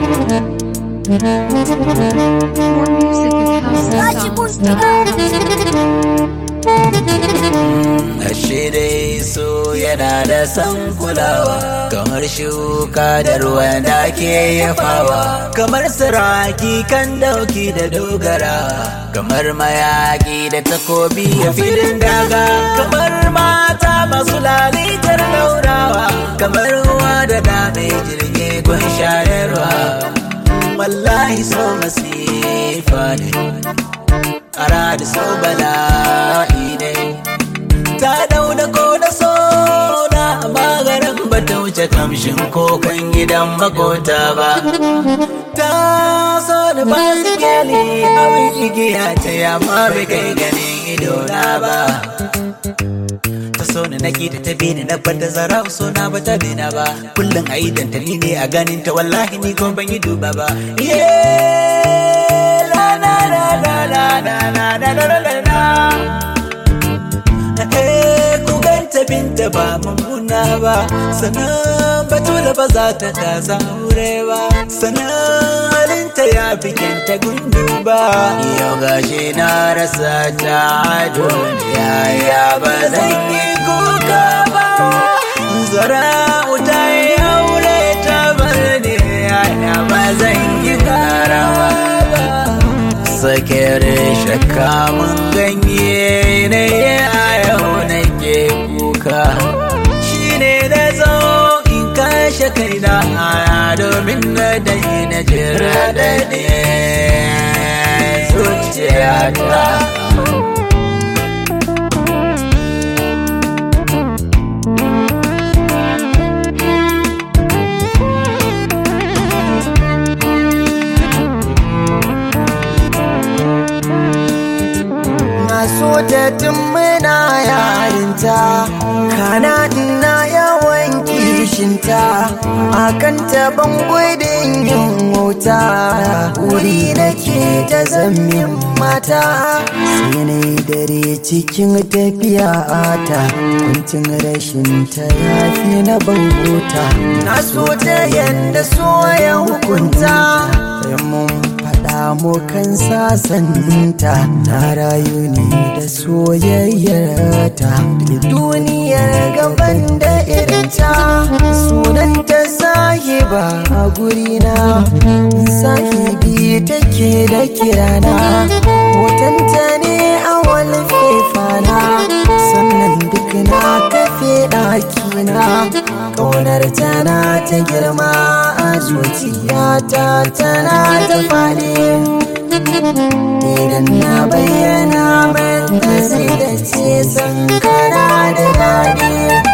More music at houseofsongs.com. Ashe dai so yana da san kulawa kamar shuka da ruwan da ke yafawa kamar siraki kan dauki da dogara kamar mayaki da takobi a filin daga kamar mata masu lalitar daurawa kamar ruwa da dame jirgi gun shayarwa wallahi so masifa ne ara da so bala'i ne ta dauna ko da sona maganin ba ta wuce kamshin kokan gidan makota ba ta so da ba su gyali abin igiya ta yamma bai kai ganin idona ba ta so ni naki da ta bi ni na bar da zara so na ba ta bi na ba kullum a idan ta ni ne a ganin ta wallahi ni ko ban yi duba ba yeah la la la la la la la la la la la Eh, ku ganta binta ba mummuna ba sannan batula ba za ta kasa aure ba sannan halinta ya fi kyanta gundu ba yau gashi na rasa ta duniya ya ba zan yi kuka ba zara wuta yi aure ta bar ne ya ba zan yi karawa ba sakere shakka mun ganye ne a yau nake kuka shine da zo in kashe kaina domin na dai na jira da ne zuciyata Na so ta tun muna yarinta Kana ina yawan kishinta Akan taban gudun yin wuta Wuri nake ta zammin mata Sai na yi dare cikin tafiya ta Kuncin rashin ta yafi na bangota Na so ta yanda so ya hukunta Sai mun faɗa mu kan sasanta na rayu ne da soyayyarta da duniyar gaban da irinta sunanta sahiba a gurina sahibi take da kirana hotonta ne a walfefana sannan duk na kafe ɗakina ƙaunar tana ta girma a zuciyata tana ta faɗi idan na bayyana mata sai da ce san kana da daɗi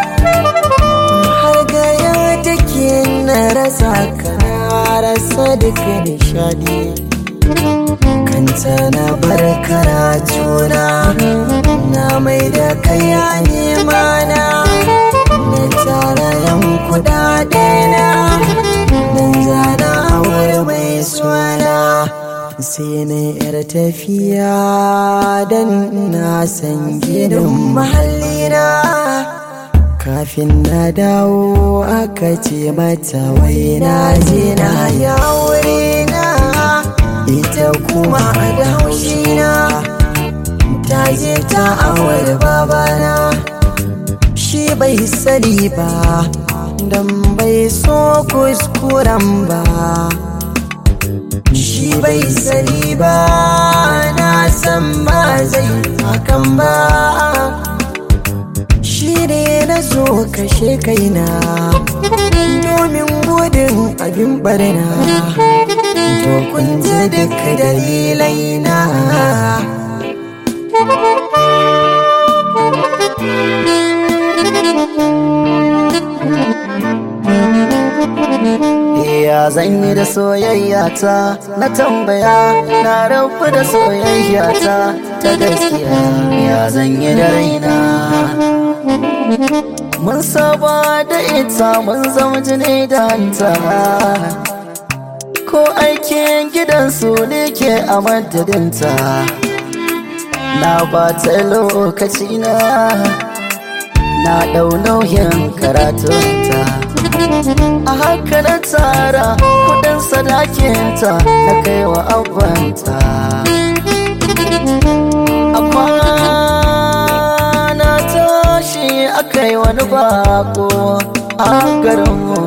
har gaya take na rasa kana rasa duka nishaɗi kanta na bar karatuna na mai da kaya nema na na tara yan kudade na dan zana aure mai suna sai na yar tafiya dan na san gidan mahallina kafin na dawo aka ce mata wai na je na ya na ita kuma da haushina ta je ta awar babana shi bai sani ba dan bai so kuskuren ba shi bai sani ba na san ba zai hakan ba shi ne na so kashe kaina domin gudun abin barna to kun ji duka dalilai na Ya zan yi da soyayya ta na tambaya na rabu da soyayya ta ta gaskiya ya zan yi da raina Mun saba da ita mun zama jini da hanta Ko aikin gidansu ne ke a madadinta Na ba ta lokaci na Na ɗau nauyin karatunta a haka na tara kudin sadakinta na kai wa abanta a kwana tashi aka yi wani bako a garinmu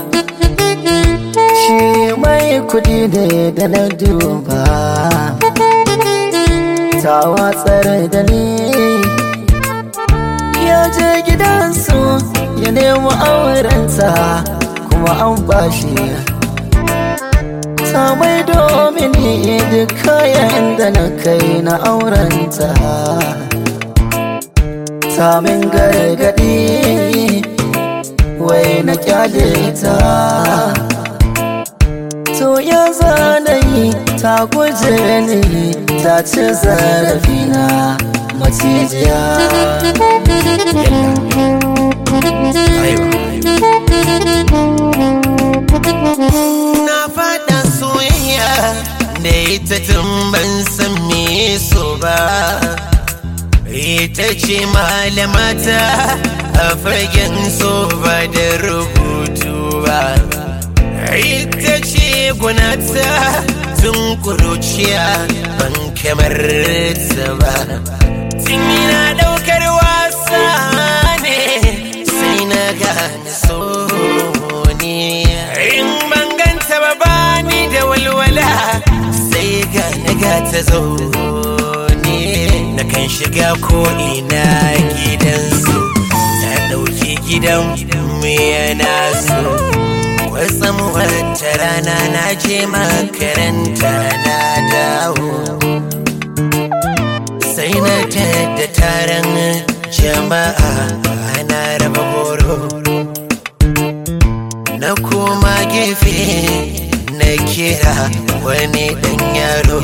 shi mai kudi ne da na duba ta watsar da ni ya je gidansu ya nemi aurenta kuma an bashi ta mai domin duk kayan da na kai na aurenta ta min gargadi wai na kyale ta to ya zanayi ta guje ni ta ci zarafina macijiya Na fada soyayya da ita tun ban san me so ba. Ita ce malamata a fagen so ba da rubutu ba. Ita ce gunata tun kuruciya ban kamar ta ba. Tun yana daukar wasa ne sai na gane so ne. In ban ganta ba bani da walwala sai ga na ga ta zo ne. Na kan shiga ko ina gidansu ta ɗauki gidan mu yana so. Kwatsam wata rana na je makaranta na dawo. sai na da taron jama'a ana raba horo na koma gefe na kira wani dan yaro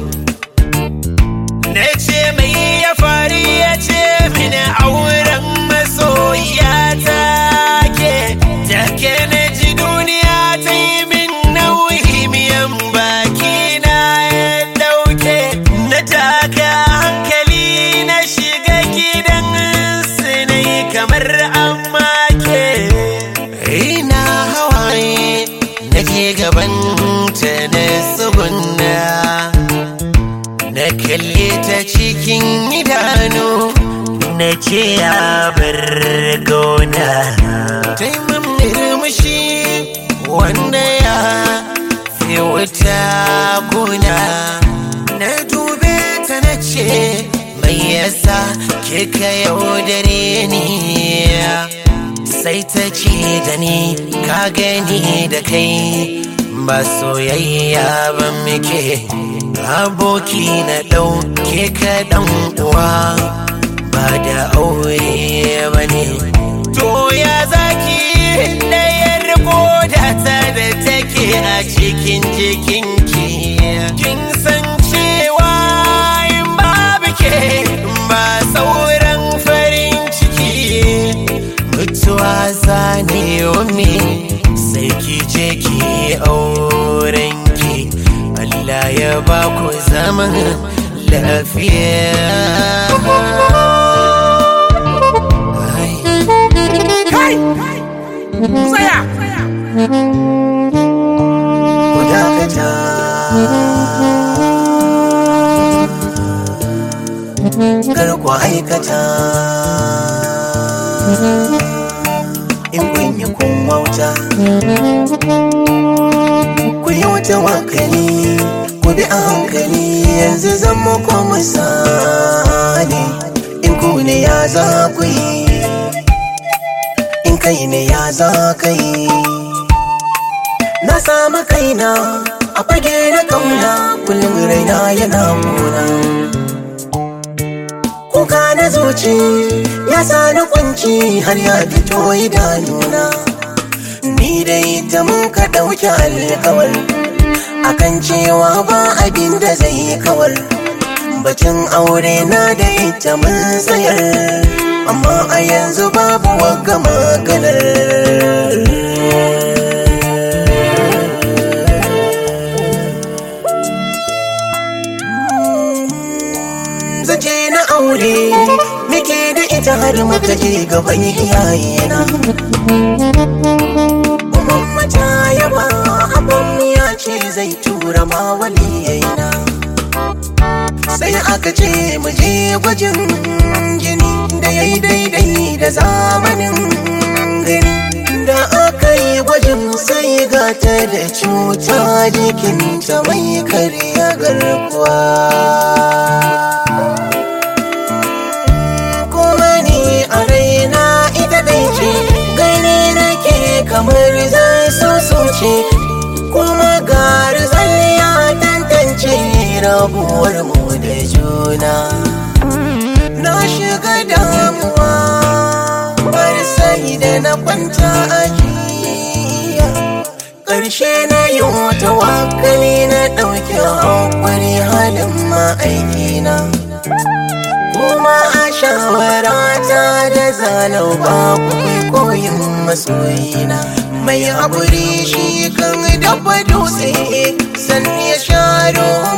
na ce mai ya fari ya ce mini auren masoya ta ke take na ji duniya ta yi min nauyi miyan baki na ya dauke na taka hankali na shiga gidan sinai kamar an make ina hawaye na ke gaban ta na tsugunna na kalle ta cikin idanu na ce ya bar gona ta yi min murmushi wanda ya fi wuta kuna na dube ta na ce mai yasa kika yaudare ni sai ta ce da ni ka gani da kai ba soyayya ba muke aboki na ɗauke ka ɗan uwa ba da aure ba ne to ya zaki ɗayar koda ta da take a cikin jikinki kin san cewa in babu ke ba sauran farin ciki mutuwa zane me sai ki je ki aurenki Allah ya ba ku zaman lafiya Ai. ku dakata kar ku aikata in kun yi kun wauta ku yi wata wakali ku bi a hankali yanzu zan muku misali in ku ne ya za ku yi in kai ne ya za ka yi na samu kaina a fage na kauna kullum raina yana muna kuka na zuci ya sa ni kunci har ya fito idanuna ni dai ta muka ɗauki alkawar akan cewa ba abin da zai kawar bacin aure na da ita mun tsayar amma a yanzu babu wagga maganar zance na aure muke da ita har muka je gaban iyayena gwajin jini da ya yi daidai da zamanin gani da aka yi gwajin sai gata da cuta jikinta mai karya garkuwa kuma ni a raina ita dai ce gani nake kamar zai so ce kuma gari ya tantance rabuwar mu da juna na shiga damuwa bar sai da na kwanta a jiya ƙarshe na yi wata wakali na ɗauki hankali halin ma'aikina kuma a shawarata da zalau babu mai koyin masoyina mai haƙuri shi kan dafa dutse sannan ya sha